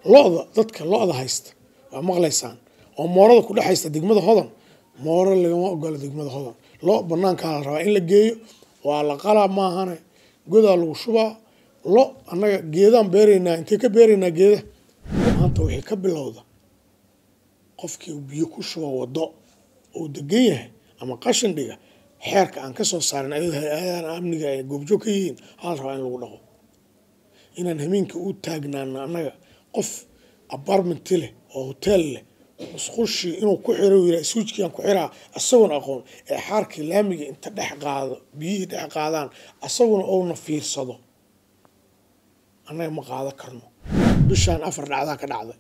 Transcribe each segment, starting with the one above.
lo-da dadka lo-da haysta waa maqlaysaan oo moorada ku dhex haysta degmada hodan mooro lagama ogola degmada hodan lo banaankaa la rabaa in la geeyo waa la qalaa maahane godaa lagu shubaa lo annaga geedaan beeraynaa intee ka beeraynaa geeda maanta wixii ka bilowda qofkii biyo ku shuba wado uu degan yahay ama qashin dhiga xeerka aan kasoo saarin ayadoo hay-adahan amniga ay goobjoog ka yihiin hal rabaa in lagu dhaqo inaan hameenka u taagnaano annaga qof apartmenti leh oo hotel leh musqushii inuu ku xiro yira suujkiiaan ku xiraa isagoona aqoon ee xaarkii laamiga inta dhex qaado biyihii dhex qaadaan isaguna ouna fiirsado annaga ma qaado karno bishaan afar dhacdaa ka dhacday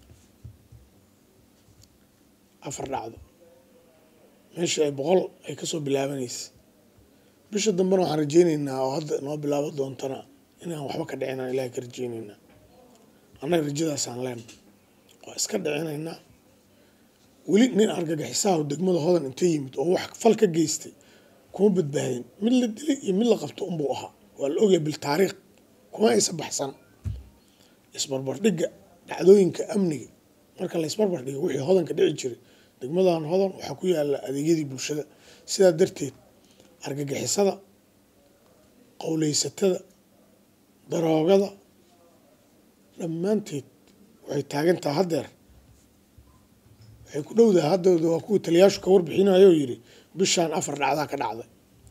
afar dhacdo meeshii ay boqol ay kasoo bilaabanaysa bisha dambena waxaan rajeyneynaa oo hadda noo bilaabo doontana inaan waxba ka dhicinaan ilahay ka rajeyneynaa annaga rajadaasaan leena waa iska dhicinaynaa weli nin argagaxisaha degmada hodan inta yimid oo wax fal ka geystay kuma badbaadin mid la dilay iyo mid la qabto unbuu ahaa waa la ogyahay biltaariikh kuma aysa baxsan isbarbardhigga dhacdooyinka amniga marka la isbarbardhiga wixii hodanka dhici jiray degmadan hodan waxaa ku yaala adeegyadii bulshada sidaa darteed argagixisada qowleysatada daroogada dhammaanteed waxay taagantaha haddeer waxay ku dhowdaha haddooda waa kuwa taliyaashu ka warbixinayo yidhi bishaan afar dhacdaa ka dhacday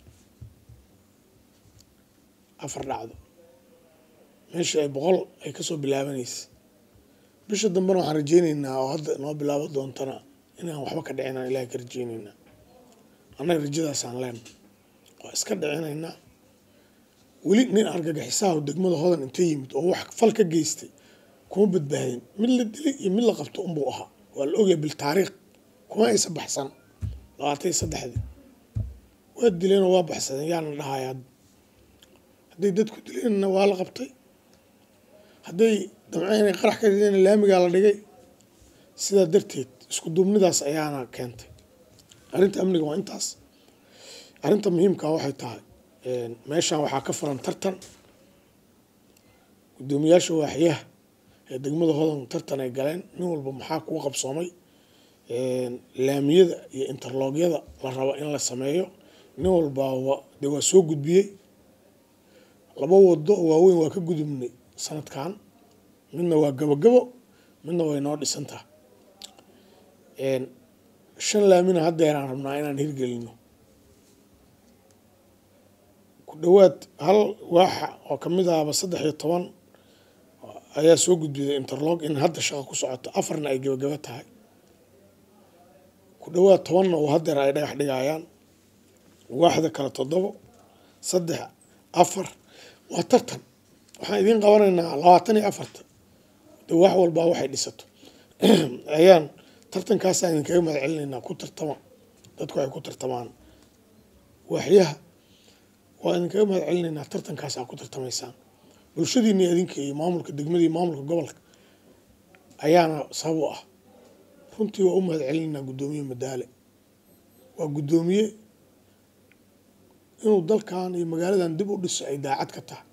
afar dhacdo meeshii ay boqol ay kasoo bilaabanaysa bisha dambena waxaan rajeyneynaa oo hadda noo bilaabo doontana inaan waxba ka dhicinaan ilahay ka rajeyneynaa annaga rajadaasaan leena waa iska dhicinaynaa weli nin argagaxisaha degmada hodan inta yimid oo wax fal ka geystay kuma badbaadin mid la dilay iyo mid la qabto unbuu ahaa waa la ogyahay biltaariikh kuma aysa baxsan labaatan iyo saddexdii waa dileenoo waa baxsadeen yaana dhahaya hadday dadku dileenna waa la qabtay hadday damceen inay qarax ka rideen laamigaa la dhigay sidaa darteed isku duubnidaas ayaana keentay arrinta amniga waa intaas arrinta muhiimkaa waxay tahay meeshan waxaa ka furan tartan guddoomiyaasha waaxyaha ee degmada hodan tartan ay galeen nin walba maxaa kugu qabsoomay laamiyada iyo interloogyada la rabo in la sameeyo nin walbaa de waa soo gudbiyey laba wado oo waaweyn waa ka gudubnay sanadkan midna waa gabogabo midna way noo dhisantaha shan laamina haddeeraan rabnaa inaan hirgelino ku dhawaad hal waaxa oo kamid ahaba saddex iyo toban ayaa soo gudbiyay interlog in hadda shaqo ku socoto afarna ay gabagabo tahay ku dhawaad tobanna oo haddeer ay dhagax dhigayaan waaxda kale toddobo saddex afar waa tartan waxaan idiin qabanaynaa labaatan iyo afarta de wax walbaa waxay dhisato ayaan tartankaasaan idinkaga mahad celinaynaa ku tartama dadku ay ku tartamaan waaxyaha waa idinkaga mahad celinaynaa tartankaas aa ku tartamaysaan bulshadiini adinka iyo maamulka degmada iyo maamulka gobolka ayaana sabab u ah runtii waa u mahad celinaynaa guddoomiye madaale waa guddoomiye inuu dalkan iyo magaaladan dib u dhiso ay daacad ka tahay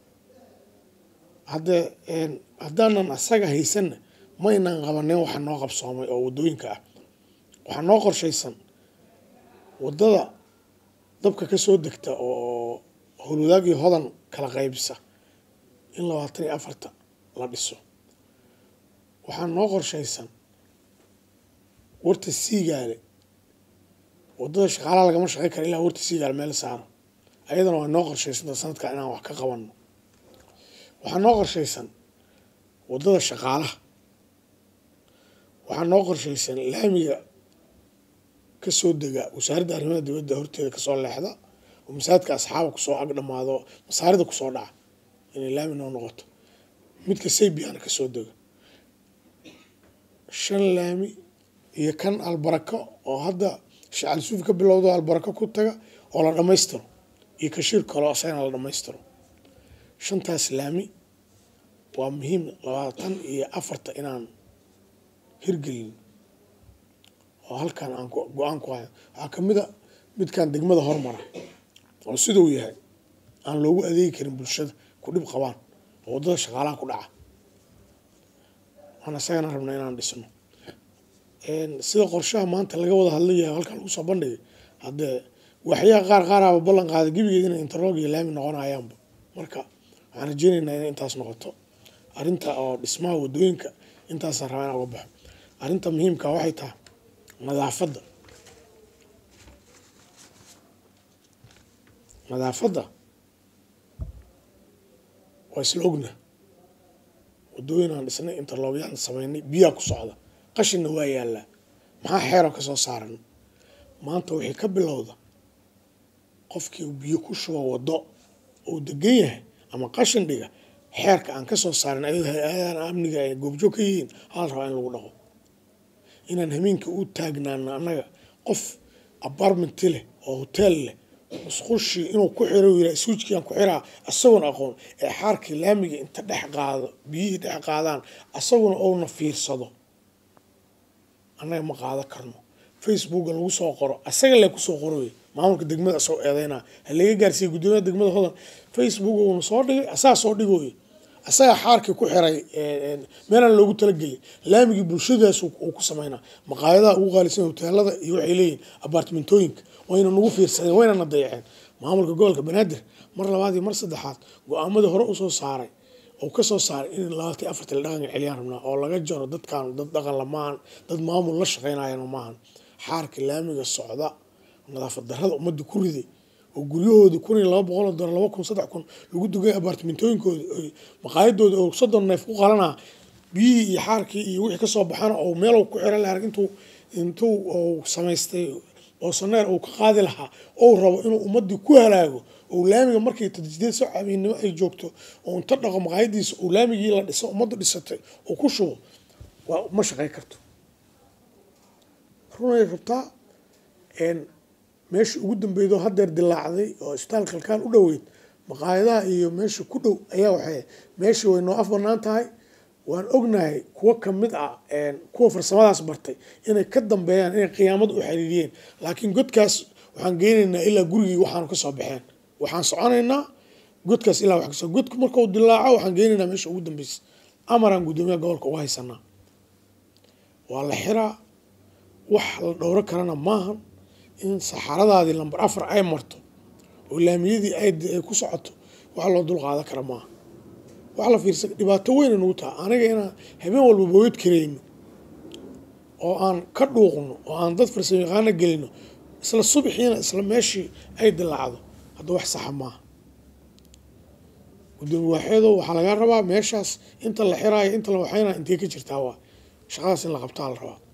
haddee haddaanan asaga haysanna maynan qabanin waxa noo qabsoomay oo wadooyinka ah waxaa noo qorshaysan wadada dabka kasoo degta oo howlwadaagii hodan kala qaybisa in labaatan iyo afarta la dhiso waxaa noo qorshaysan warta siigaale wadada shaqaalaha lagama shaqey kara ilaa warta siigaale meel saaro ayadana waa noo qorshaysanta sanadka inaan wax ka qabano waxaa noo qorshaysan wadada shaqaalaha waxaa noo qorshaysan laamiga kasoo dega wasaaradda arrimaha dibadda horteeda kasoo leexda oo masaajidka asxaaba kusoo ag dhamaado masaarida kusoo dhaca inay laami noo noqoto midka saybiana kasoo dega shan laami iyo kan albarako oo hadda shacal suuf ka bilowdo albarako ku taga oo la dhammaystiro iyo kashiir kaloo asagana la dhammaystiro shantaas laami waa muhiim labaatan iyo afarta inaan hirgelin oo halkan aan go-aan ku hayo waxaa kamid a midkan degmada hormara oo siduu yahay aan loogu adeegi karin bulshada ku dhib qabaan oo waddada shaqaalaha ku dhaca waan isagana rabnaa inaan dhisno sida qorshaha maanta laga wada hadlayahay halkan lagu soo bandhigay haddee waxyaha qaar qaaraaba ballan qaaday gebigeed inay interlog iyo laami noqonayaanba marka waxaan rajeynaynaa inay intaas noqoto arrinta oo dhismaha wadooyinka intaasaan rabaa inaan uga baxo arrinta muhiimka waxay tahay nadaafadda nadaafadda waa isla ogna wadooyin aan dhisnay interlogyaan sameynay biyaa ku socda qashinna waa yaallaa maxaa xeeroo kasoo saaran maanta wixii ka bilowda qofkii biyo ku shubo waddo uu degan yahay ama qashin dhiga xeerka aan kasoo saarin ayadoo hay-adahan amniga ay goobjoog ka yihiin hal rabaa in lagu dhaqo inaan hameenkii u taagnaano annaga qof apartmenti leh oo hotel leh musqushii inuu ku xiro yira suujkiiaan ku xiraa isagoona aqoon ee xaarkii laamiga inta dhex qaado biyihii dhex qaadaan isaguna ouna fiirsado annaga ma qaado karno facebooka lagu soo qoro asaga le kusoo qoroy maamulka degmada asoo eedeyna halaga gaarsiiya guddoomiyaha degmada hodan facebook uuna soo dhigay asagaa soo dhigooy asagaa xaarkii ku xiray meelaan loogu talagelin laamigii bulshadaas uu ku sameynaa maqaayadaha ugu qaalisan hoteelada iyo waxay leeyihin abartimentooyinka wayna nagu fiirsadeen wayna na dayaceen maamulka gobolka banaadir mar labaad iyo mar saddexaad go-aamadii hore usoo saaray oo kasoo saaray in labaatan afartan la dhaqanka celiyaan rabnaa oo laga jaro dadkan dad dhaqan lamaahan dad maamul la shaqeynayana maahan xaarka laamiga socda nadaafad darrada ummadda ku riday oo guryahoodii kun iyo laba boqol oo dolar laba kun saddex kun lagu dugay abartimentooyinkooda maqaayadooda oo soddon neef ku qalanaa biyihii iyo xaarkii iyo wixii kasoo baxana oo meel ku xiran la arag intuu intuu samaystay oo saneer uu ka qaadi lahaa ou rabo inuu ummadii ku halaago oo laamiga markay tadjideed soo cabiinimo ay joogto oo inta dhaqo maqaayadiisa oo laamigii la dhiso ummaddu dhisatay oo ku shubo waa ma shaqey karto runay rabtaa meesha ugu dambeydo hadeer dilaacday oo isbitaal kalkaan u dhoweyd maqaayadaha iyo meesha ku dhow ayaa waxay meeshii way noo af banaan tahay waan ognahay kuwo kamid ah kuwa farsamadaas bartay inay ka dambeeyaan inay qiyaamada u xiriiriyeen laakiin godkaas waxaan geynaynaa ilaa gurigii waxaanu kasoo baxeen waxaan soconaynaa godkaas ilaa wax kasoo godku markuu dilaaco waxaan geynaynaa meesha ugu dambeysa amaraan guddoomiyaha gobolka uga haysanaa waa la xiraa wax la dhowro karana maahan in saxaradaadii lambar afar ay marto oo laamiyadii ay ku socoto wax loo dul qaadan kara maaha wax la fiirsa dhibaato weyna nagu taha aniga inaan habeen walba boogad karayno oo aan ka dhuuqno oo aan dad farsamo yaqaana gelino isla subaxiina isla meeshii ay dilaacdo hadda wax saxa maaha gudoomi waaxeedo waxaa laga rabaa meeshaas inta la xiraayo inta la waxaynaya intee ka jirtaa waa shaqadaas in la qabtaa la rabaa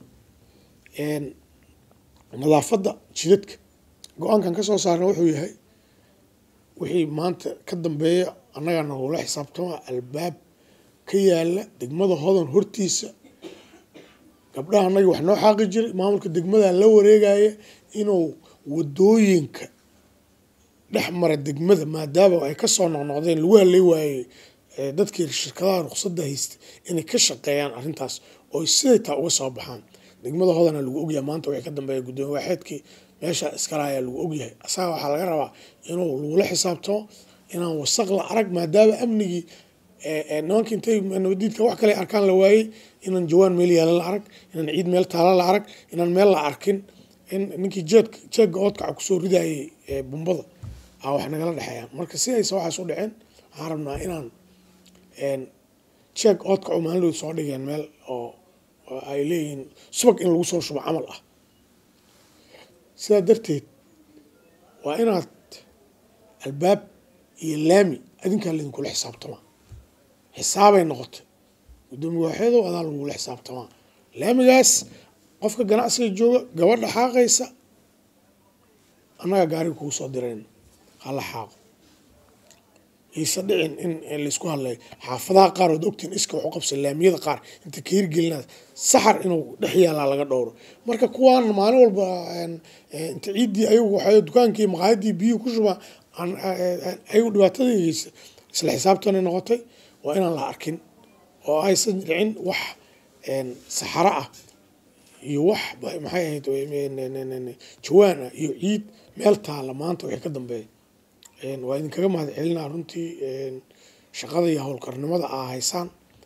nadaafadda jidadka go-aankan kasoo saarna wuxuu yahay wixii maanta ka dambeeya annagaa nagula xisaabtama albaab ka yaala degmada hodan hortiisa gabdhaha annaga wax noo xaaqi jiray maamulka degmada la wareegaya inuu wadooyinka dhex mara degmada maadaama ay kasoo noqnoqdeen lagu halay waayey dadkii shirkadaha ruqsadda haystay inay ka shaqeeyaan arrintaas oo siday taa uga soo baxaan degmada hodana lagu ogyahay maanta wixii ka dambeeya guddoomiye waaxeedkii meesha iskala ayaa lagu ogyahay asaga waxaa laga rabaa inuu lagula xisaabtamo inaan wasaq la arag maadaama amnigii nimanka intay nabadiidka wax kale arkaan la waayey inaan jawaan meel yaala la arag inaan ciid meel taala la arag inaan meel la arkin in ninkii jeedka jeegga oodkaca kusoo ridayay bumbada a wax nagala dhexeeyaan marka si aysa waxaas u dhaceen waxaan rabnaa inaan jeeg oodkacu maalindood soo dhigeen meel oo ay leeyihiin subag in lagu soo shubo camal ah sidaa darteed waa inaad albaab iyo laami adinkaa laidinkula xisaabtamaa xisaabay noqotay guddoomiye waaxeedow adaa lagula xisaabtamaa laamigaas qofka ganacsiga jooga gabadha xaaqaysa annaga gaariga kugu soo dirayna hala xaaqo iisa dhicin in laysku hadlayo xaafadaha qaar ood ogtiin iska waxu qabsa laamiyada qaar inta ka hirgelinaad saxar inuu dhex yaalaa laga dhowro marka kuwaan maalin walba inta ciiddii ayagu waxay dukaankii maqaayadii biyuhu ku shubaa ayagu dhibaatadaysa isla xisaabtanay noqotay waa inaan la arkin oo aysan dhicin wax saxaro ah iyo wax maxay ahayd jawaan ah iyo ciid meel taala maanta wixii ka dambeeya waa idinkaga mahad celinaa runtii shaqada iyo howlkarnimada aa haysaan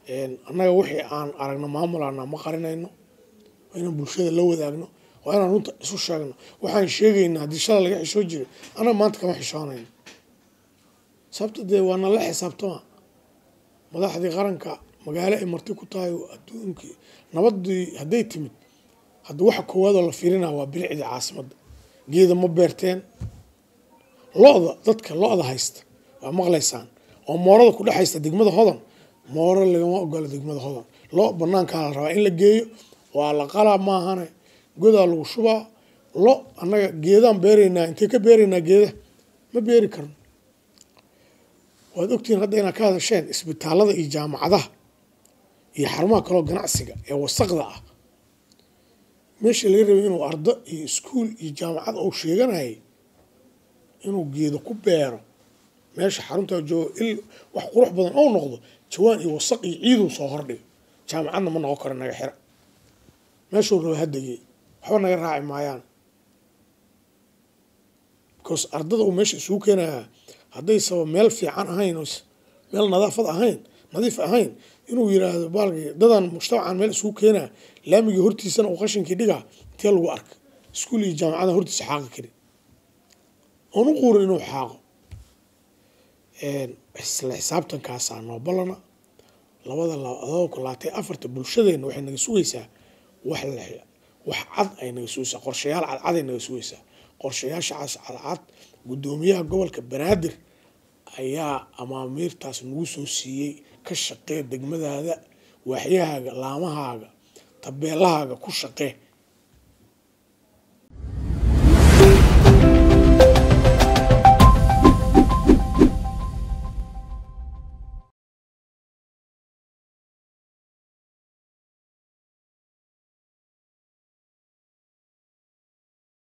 annaga wixii aan aragno maamulana ma qarinayno waa inaan bulshada la wadaagno waa inaan runta isu sheegno waxaan sheegaynaa haddii shala laga xishoo jiray annaga maanta kama xishoonayno sababta dee waa nala xisaabtama madaxdii qaranka magaalo ay marti ku tahay adduunkii nabadii hadday timid hadda waxa koowaadoo la fiirinaa waa bilicdii caasimadda geeda ma beerteen lo-da dadka lo-da haysta waa maqlaysaan oo moorada ku dhex haysta degmada hodan mooro lagama ogola degmada hodan lo banaankaa la rabaa in la geeyo waa la qalaa maahane godaa lagu shubaa lo annaga geedaan beeraynaa intay ka beeraynaa geeda ma beeri karno waad ogtihiin hadda inaad ka hadasheen isbitaalada iyo jaamacadaha iyo xarumaha kaloo ganacsiga ee wasaqda ah meesha laga rabay inuu ardo iyo iskuol iyo jaamacad uu sheeganayay inuu geedo ku beero meesha xaruntaa joogo il wax qurux badan ou noqdo jawaan iyo wasaq iyo ciiduu soo hordhigo jaamacadna ma noqon karo naga xira meeshuu raba hadegey waxba naga raaci maayaan because ardada uu meesha isugu keenayaa hadday saba meel fiican ahayn meel nadaafad ahayn nadiif ahayn inuu yiraahdo baalkii dadan mujtamacan meel isugu keenaa laamigii hortiisana uu qashinkii dhigaa intee lagu arka iskuul iyo jaamacada hortiisa xaaqi karin oon u quurin inuu xaaqo isla xisaabtankaasaa noo ballana labada labada kulaatay afarta bulshadeena waxay naga sugaysaa wax la wax cad ay naga sugaysaa qorshayaal cadcad ay naga sugaysaa qorshayaashacaas cadcad guddoomiyaha gobolka banaadir ayaa amaamiirtaas nagu soo siiyey ka shaqee degmadaada waaxyahaaga laamahaaga tabeelahaaga ku shaqee